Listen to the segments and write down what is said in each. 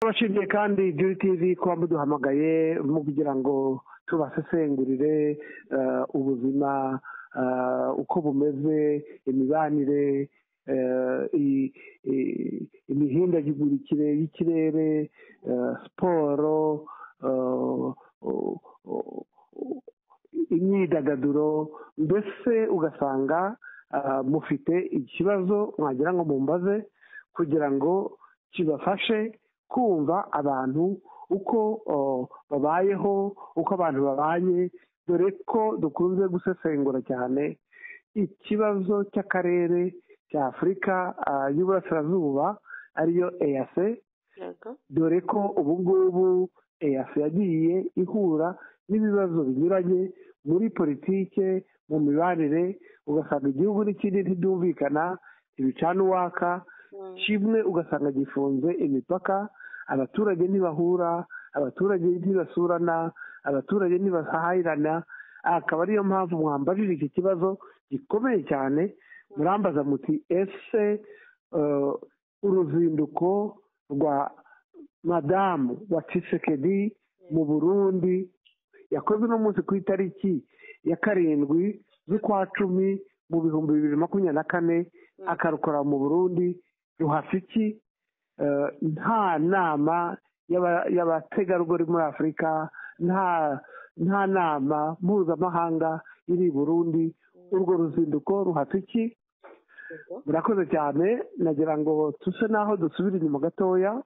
turabashimiye kandi juri tivi kuba muduhamagaye kugira ngo tubasesengurire ubuzima uko bumeze imibanire imihindagurikire y'ikirere siporo imyidagaduro mbese ugasanga mufite ikibazo mwagira ngo mumbaze kugira ngo kibafashe kumva abantu uko babayeho uko abantu babanye dore ko dukunze gusesengura cyane ikibazo cy'akarere cya afurika y'uburasirazuba ariyo eyase dore ko ubu ngubu eyase yagiye ihura n'ibibazo binyuranye muri politike mu mibanire ugasanga igihugu n'ikindi ntibyumvikana ntibicana uwaka kimwe ugasanga gifunze imipaka abaturage ntibahura abaturage ntibasurana abaturage ntibahahirana akaba ariyo mpamvu mwambajije iki kibazo gikomeye cyane murambaza muti ese uruzinduko rwa madamu wa Tshisekedi mu burundi yakozwe uno munsi ku itariki ya karindwi z'ukwa cumi mu bihumbi bibiri makumyabiri na kane akarukora mu burundi ruhafiki nta nama y'abategarugori muri afurika nta nama mpuzamahanga iri burundi urwo ruzinduko ruhafiki murakoze cyane nagira ngo tuse n'aho dusubira inyuma gatoya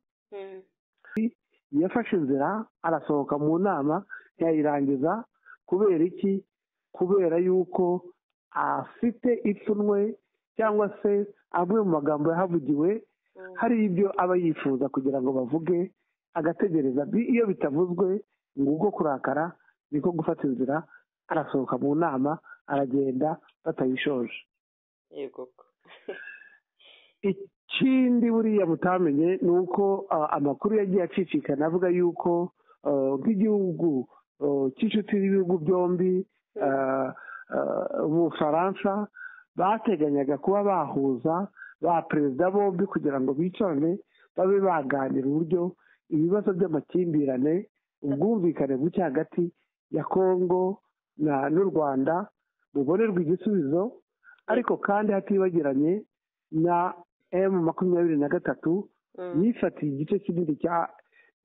yafashe inzira arasohoka mu nama yayirangiza kubera iki kubera yuko afite ipfunwe cyangwa se amwe mu magambo yahavugiwe hari ibyo aba yifuza kugira ngo bavuge agategereza iyo bitavuzwe ngo ubwo kurakara niko gufata inzira arasohoka mu nama aragenda batayishoje ikindi buriya mutamenye ni uko amakuru yagiye acicikana avuga yuko nk'igihugu cy'inshuti y'ibihugu byombi ubufaransa bateganyaga kuba bahuza ba perezida bombi kugira ngo bicarane babe baganira uburyo ibibazo by'amakimbirane ubwumvikane buke hagati ya kongo n'u rwanda bubonerwa igisubizo ariko kandi hatibagiranye na emu makumyabiri na gatatu yifatiye igice kinini cya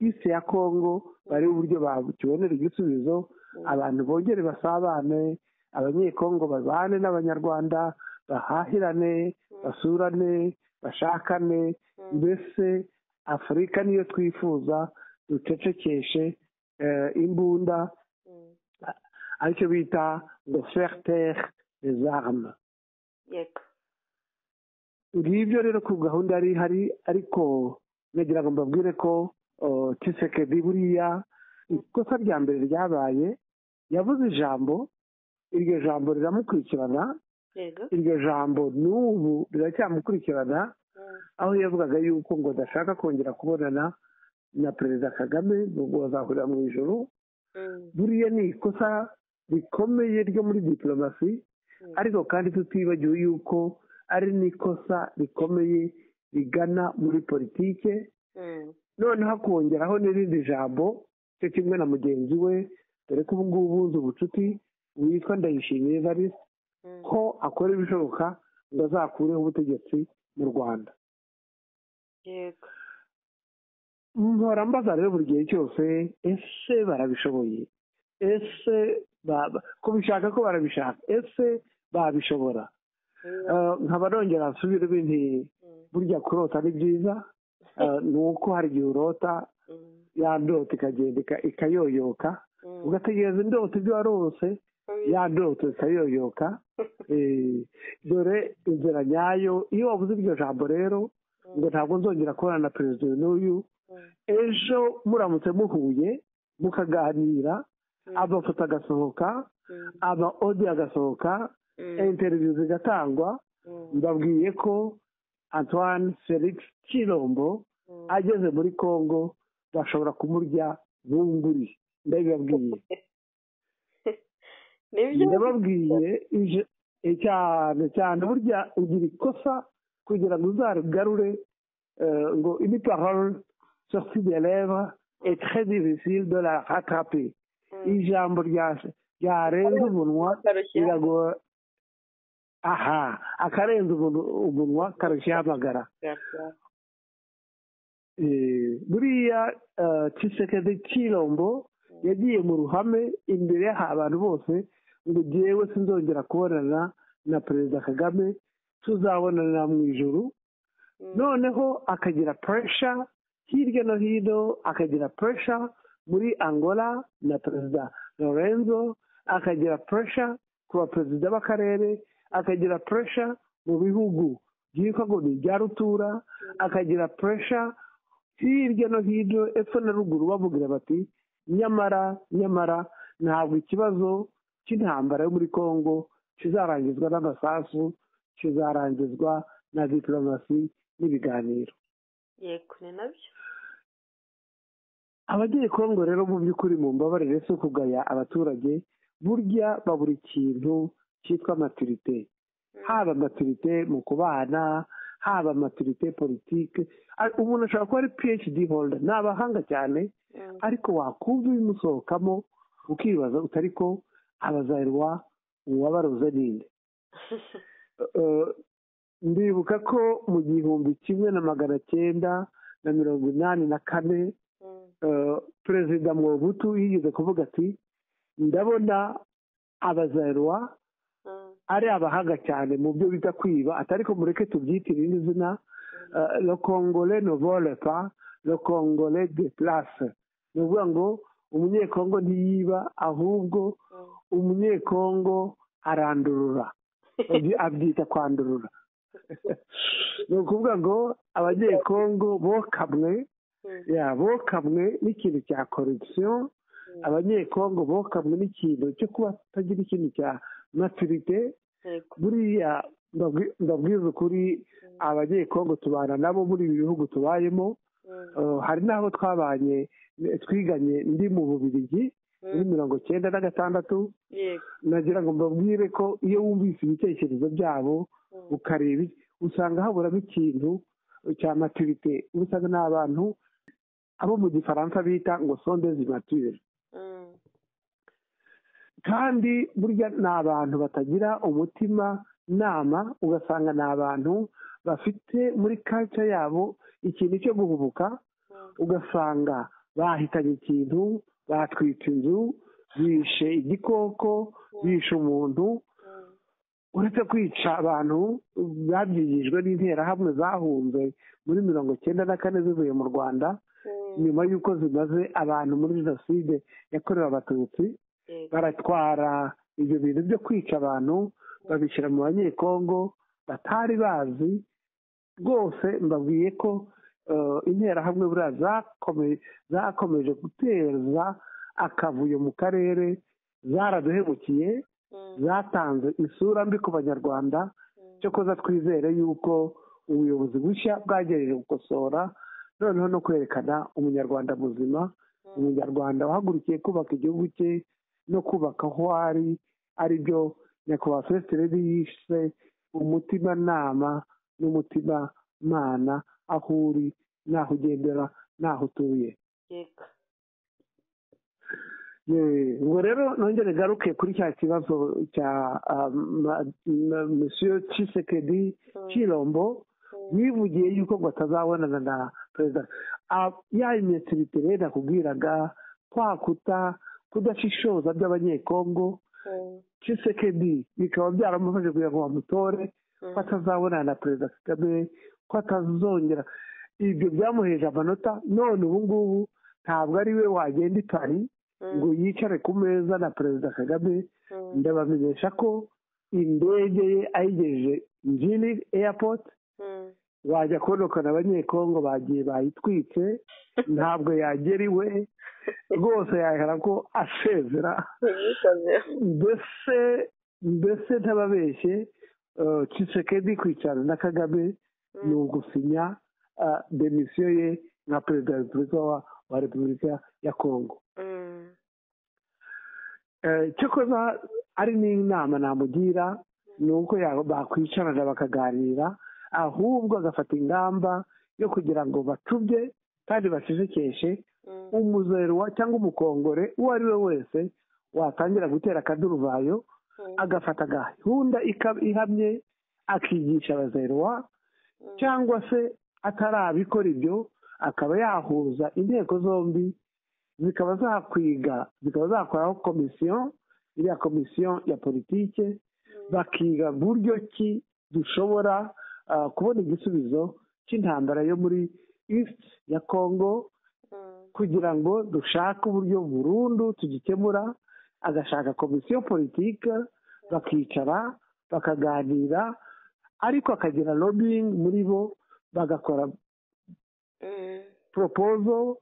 isi ya kongo barebe uburyo bakibonera igisubizo abantu bongere basabane abanyekongo babane n'abanyarwanda bahahirane basurane bashakane mbese afurika niyo twifuza ducecekeshe imbunda aricyo bita ngo fertere des armes ngibyo rero ku gahunda yari ihari ariko nagira ngo mbabwire ko tisekedi buriya ikosa rya mbere ryabaye yavuze ijambo iryo jambo riramukurikirana iryo jambo n'ubu riracyamukurikirana aho yavugaga yuko ngo adashaka kongera kubonana na perezida kagame ngo bazahurira mu ijoro buriya ni ikosa rikomeye ryo muri diporomasi ariko kandi tutibagiwe yuko ari n'ikosa rikomeye rigana muri politike noneho akongeraho n'irindi jambo cyo kimwe na mugenzi we dore ko ubu ngubu uzi ubucuti witwa ndayishimiye evariste ko akora ibishoboka ngo azakureho ubutegetsi mu rwanda mpora mbaza rero buri gihe cyose ese barabishoboye ese ko bishaka ko barabishaka ese babishobora nkaba nongera nsubire bintu burya kurota ni byiza ni uko hari igihe urota yandota ikagenda ikayoyoka ugategereza indota ibyo warose ya ndoto zikayoyoka dore inzira nyayo iyo wabuze iryo jambo rero ngo ntabwo nzongera kubona na perezida n'uyu ejo muramutse muhuye mukaganira amafoto agasohoka aba odi agasohoka interiviyu zigatangwa mbabwiye ko antoine felix kirombo ageze muri congo bashobora kumurya bunguri ndabibabwiye ndababwiye cyane cyane burya ugira ikosa kugira ngo uzarigarure ngo ini parole sortie des lèvres est très difficile de la rattraper. Ijambo rya ryarenze umunwa biragoye aha akarenze umunwa karushya hamagara buriya kisekedi cy'irombo yagiye mu ruhame imbere y'abantu bose ngo ngewe sinzongera kubonana na perezida kagame tuzabonana mu ijoro noneho akagira puresha hirya no hino akagira puresha muri angola na perezida lorenzo akagira puresha ku baperezida b'akarere akagira puresha mu bihugu byitwa ngo ni ibya rutura akagira puresha hirya no hino epfo na ruguru bamubwira bati nyamara nyamara ntabwo ikibazo cy'intambara yo muri congo kizarangizwa n'amasasu kizarangizwa na diporomasi n'ibiganiro yego ni nabyo abagiye kongo rero mu by'ukuri mu mbabarire si ukugaya abaturage burya babura ikintu cyitwa maturite haba maturite mu kubana haba maturite politike umuntu ashobora kuba ari phd holder ni abahanga cyane ariko wakumva ibimusohokamo ukibaza utari ko abazayirwa uwabaroza ninde ndibuka ko mu gihumbi kimwe na magana cyenda na mirongo inani na kane perezida Mobutu yigeze kuvuga ati ndabona abazayirwa ari abahanga cyane mu byo bita kwiba atari ko mureke tubyitire iri zina le congole novole pa le congole de place ni ukuvuga ngo umunyekongo ntiyiba ahubwo umunyekongo arandurura abyita kwandurura ni ukuvuga ngo abanyekongo bokamwe bokamwe n'ikintu cya korupsiyo abanyekongo bokamwe n'ikintu cyo kuba batagira ikintu cya maturite buriya ndabwiza ukuri abanyekongo tubana nabo muri ibi bihugu tubayemo hari n'abo twabanye twiganye ndi mu bubirigi muri mirongo cyenda na gatandatu nagira ngo mbabwire ko iyo wumvise ibitekerezo byabo ukareba usanga haburamo ikintu cya maturite usanga ni abantu abo mu gifaransa bita ngo sonde zimature kandi burya ni abantu batagira umutima nama ugasanga ni abantu bafite muri kaca yabo ikintu cyo guhubuka ugasanga bahitanye ikintu batwitse inzu bishe igikoko bishe umuntu uretse kwica abantu babyigijwe n'interahamwe zahunze muri mirongo cyenda na kane zivuye mu rwanda nyuma y'uko zimaze abantu muri jenoside yakorewe abatutsi baratwara ibyo bintu byo kwica abantu babishyira mu banyekongo batari bazi rwose mbabwiye ko interahamwe buriya zakomeje guteza akavuyo mu karere zaraduhemukiye zatanze isura mbi ku banyarwanda cyokoza twizere yuko ubuyobozi bushya bwagejeje gukosora noneho no kwerekana umunyarwanda muzima umunyarwanda wahagurukiye kubaka igihugu cye no kubaka aho ari ari byo nyakubahwa fesitereri yishe umutimanama n'umutimamana aho uri n'aho ugendera n'aho utuye ngo rero nongere garuke kuri cya kibazo cya misiyo cisekedi kirombo wivugiye yuko ngo atazabonana na perezida ya imitirite rero nakubwiraga kwakuta kudashishoza by'abanyekongo cisekedi bikaba byaramufashe kugira ngo bamutore ko atazabonana na perezida kagame ko atazongera ibyo byamuheje amanota none ubu ngubu ntabwo ari we wagenda i pari ngo yicare ku meza na perezida kagame ndabamenyesha ko indege ye ayigejeje njini airport bajya konokana abanyekongo bagiye bayitwitse ntabwo yagera iwe rwose yahera ko asezera mbese mbese ntababeshye cisekedi kwicarana na kagame ni ugusinya demisiyo ye nka perezida wa repubulika wa repubulika ya kongo cyokoza ari n'inama namugira ni uko bakwicarana bakaganira ahubwo agafata ingamba yo kugira ngo bacubye kandi bacecekeshe Mm. umuzerwa cyangwa umukongore uwo ari we wese watangira gutera akaduruvayo Mm. agafata gahunda ika- ihamye akigisha abazerwa Mm. cyangwa se atarabikora ibyo akaba yahuza inteko zombi zikaba zakwiga zikaba zakoraho komisiyo iriya komisiyo ya politike bakiga buryo ki dushobora ah, kubona igisubizo cy'intambara yo muri east ya congo Mm. kugira ngo dushake uburyo burundu tugikemura agashaka komisiyo politike bakicara bakaganira ariko akagira lobbying muri bo bagakora Mm. proposal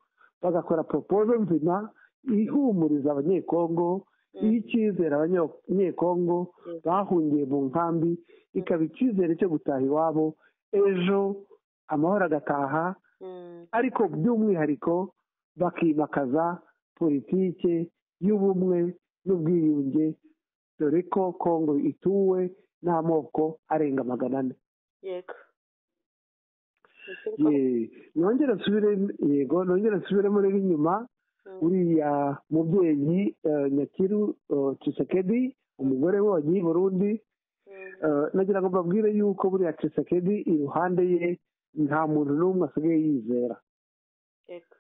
bagakora proposal nzima ihumuriza abanyekongo Mm. iha icyizere abanyekongo Yes. bahungiye mu nkambi ikaba icyizere cyo gutaha iwabo ejo amahoro agataha Mm. ariko by'umwihariko bakimakaza politike y'ubumwe n'ubwiyunge dore ko kongo ituwe n'amoko arenga magana ane Yego. Ese ko- Ye- nongere nsubire yego nongere nsubire muri inyuma Mm. uriya mubyeyi eh, nyakiru eh, Tshisekedi umugore we wagiye i burundi Mm. Eh, nagira ngo mbabwire yuko buriya Tshisekedi iruhande ye nta muntu n'umwe asigaye yizera Yego.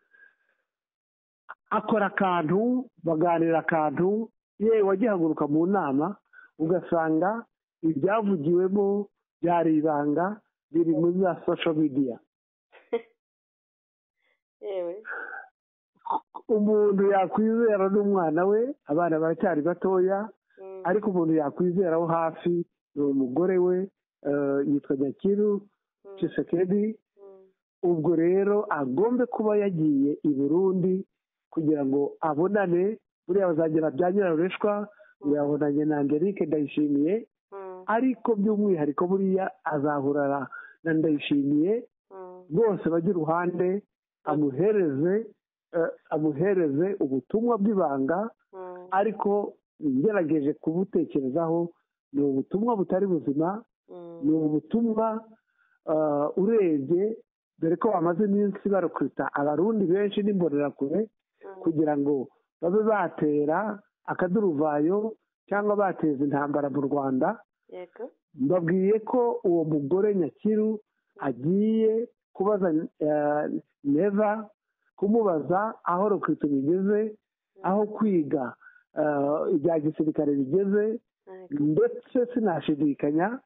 akora akantu baganira akantu yewe wagihaguruka mu nama ugasanga ibyavugiwemo byari ibanga biri muri za sosho midiya Yewe. umuntu yakwizera n'umwana we abana baracyari batoya Mm. ariko umuntu yakwizera wo hafi ni umugore we eh, yitwa nyakiru Mm. Tshisekedi Mm. ubwo rero agombe kuba yagiye i burundi kugira ngo abonane buriya bazagira bya nyirarureshwa yabonanye na angelique ndayishimiye Mm. ariko by'umwihariko buriya azahurana na ndayishimiye Mm. rwose bajye iruhande amuhereze eh, amuhereze ubutumwa bw'ibanga Mm. ariko ngerageje kubutekerezaho ni ubutumwa butari buzima Mm. ni ubutumwa eh, urebye dore ko bamaze iminsi barukubita abarundi benshi n'imbonerakure Mm. kugira ngo babe batera akaduruvayo cyangwa bateza intambara mu rwanda Yego. mbabwiye ko uwo mugore nyakiru agiye kubaza eh, neva kumubaza aho rukwita bigeze aho kwiga eh, ibya gisirikare bigeze Yego. ndetse sinashidikanya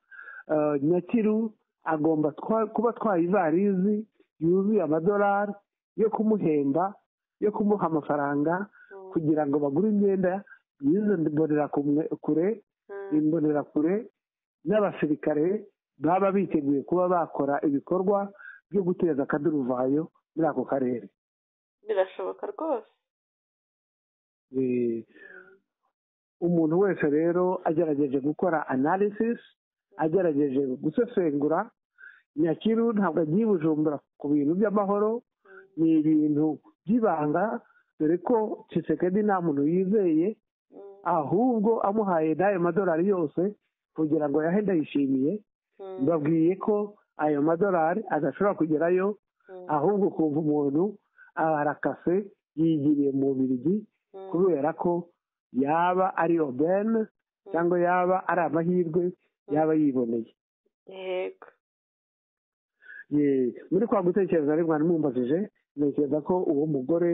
eh, nyakiru agomba twa- kuba atwaye ivarizi yuzuye amadolari yo kumuhemba yo kumuha amafaranga Mm. kugira ngo bagure imyenda y'izo mbonerakure Mm. imbonerakure n'abasirikare baba biteguye kuba bakora ibikorwa byo guteza akaduruvayo muri ako karere Birashoboka rwose. Eh, umuntu wese rero agerageje gukora analysis agerageje gusesengura nyakiru ntabwo agiye i bujumbura ku bintu by'amahoro ni ibintu by'ibanga dore ko Tshisekedi nta muntu yizeye Mm. ahubwo amuhaye n'ayo madolari yose kugira ngo yahe ndayishimiye Mm. mbabwiye ko ayo madolari adashobora kugerayo Mm. ahubwo ukumva umuntu arakase yigiriye mu Bubiligi Mm. kubera ko yaba ari obene cyangwa yaba ari amahirwe yaba yiboneye Yego. Ye- muri kwa gutekereza rero mwari mumbajije ntekereza ko uwo mugore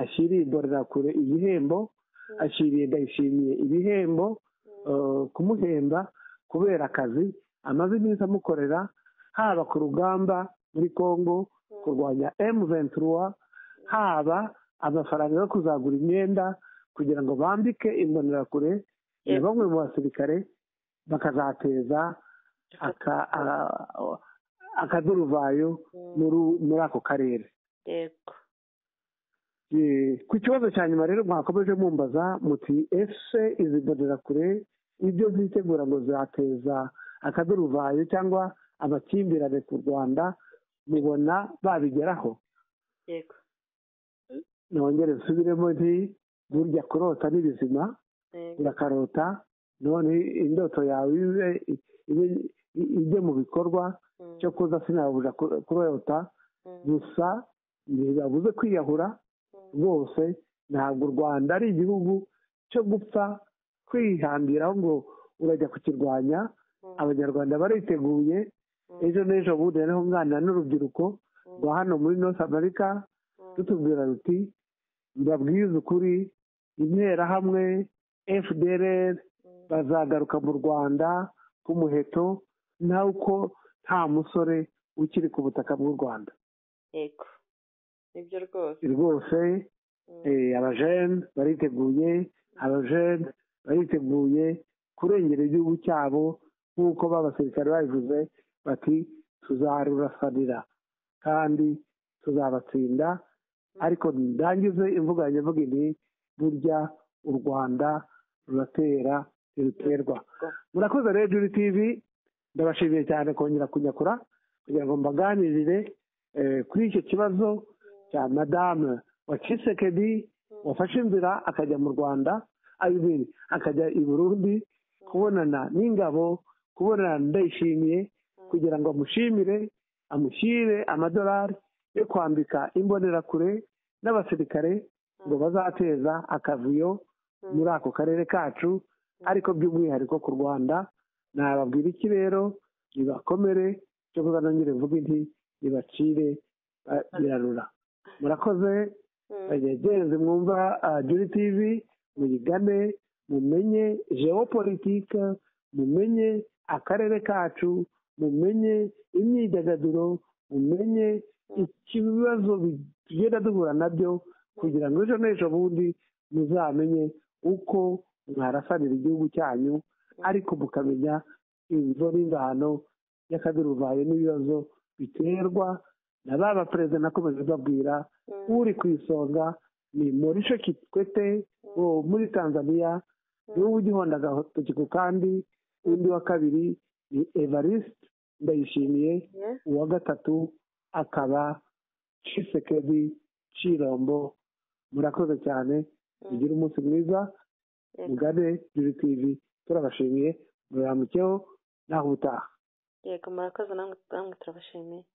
ashyiriye imbonerakure igihembo ashyiriye ndayishimiye ibihembo eh, kumuhemba kubera akazi amaze iminsi amukorera haba ku rugamba muri congo kurwanya M23 haba amafaranga yo kuzagura imyenda kugira ngo bambike imbonerakure na Yes. bamwe mu basirikare bakazateza aka- a- akaduruvayo Mm. muri muri ako karere Yego. Eh, ku kibazo cya nyuma rero mwakomeje mumbaza muti ese izi mbonerakure ibyo zitegura ngo zateza akaduruvayo cyangwa amakimbirane ku rwanda mubona babigeraho Yego. nongere nsubiremo nti burya kurota ni bizima Yego. urakarota none indoto yawe ibe ibe- ijye mu bikorwa Mm. cyo kuza sinabuja kurota Mm. gusa ntibabuze kwiyahura rwose ntabwo u rwanda ari igihugu cyo gupfa kwihambiraho ngo urajya kukirwanya abanyarwanda bariteguye ejo n'ejo bundi hariho umwana n'urubyiruko rwa hano muri north america rutubwira ruti mbabwize ukuri interahamwe fdrr bazagaruka mu rwanda ku muheto nawe uko nta musore ukiri ku butaka bw'u rwanda yego nibyo rwose rwose Mm. eh, abajene bariteguye abajene bariteguye kurengera igihugu cyabo nk'uko b'abasirikare babivuze bati tuzarurasanira kandi tuzabatsinda ariko ndangize imvugo yanjye mvuga nti burya u rwanda ruratera ntiruterwa Yego. murakoze rero tv ndabashimiye cyane kongera kunyakura kugira ngo mbaganirire eh, kuri icyo kibazo cya madame wa kisekedi wafashe inzira akajya mu rwanda ayibiri akajya i burundi kubonana n'ingabo kubonana na ndayishimiye kugira ngo amushimire amushyire amadolari yo kwambika imbonerakure n'abasirikare ngo bazateza akavuyo muri ako karere kacu ariko by'umwihariko ku rwanda nababwira iki rero nibakomere cyangwa nongere mvuge nti nibacire eh, birarura murakoze Mm. bagenzi mwumva ah, juri tv muyigane mumenye geopolitike mumenye akarere kacu mumenye imyidagaduro mumenye ikibazo tugenda duhura nabyo kugira ngo ejo n'ejo bundi muzamenye uko mwarasanira igihugu cyanyu ariko mukamenya inzo n'ingano y'akaduruvayo n'ibibazo biterwa na ba baperezida nakomeje babwira Mm. uri ku isonga ni morisho kikwete wo muri tanzania niwe ugihonda agatoki ku kandi undi wa kabiri ni evariste ndayishimiye Yeah. uwa gatatu akaba cisekedi cirombo murakoze cyane mugire umunsi mwiza Yego. mugane juri tivi turabashimiye muramukeho naho ubutaha yego murakoze namwe namwe turabashimiye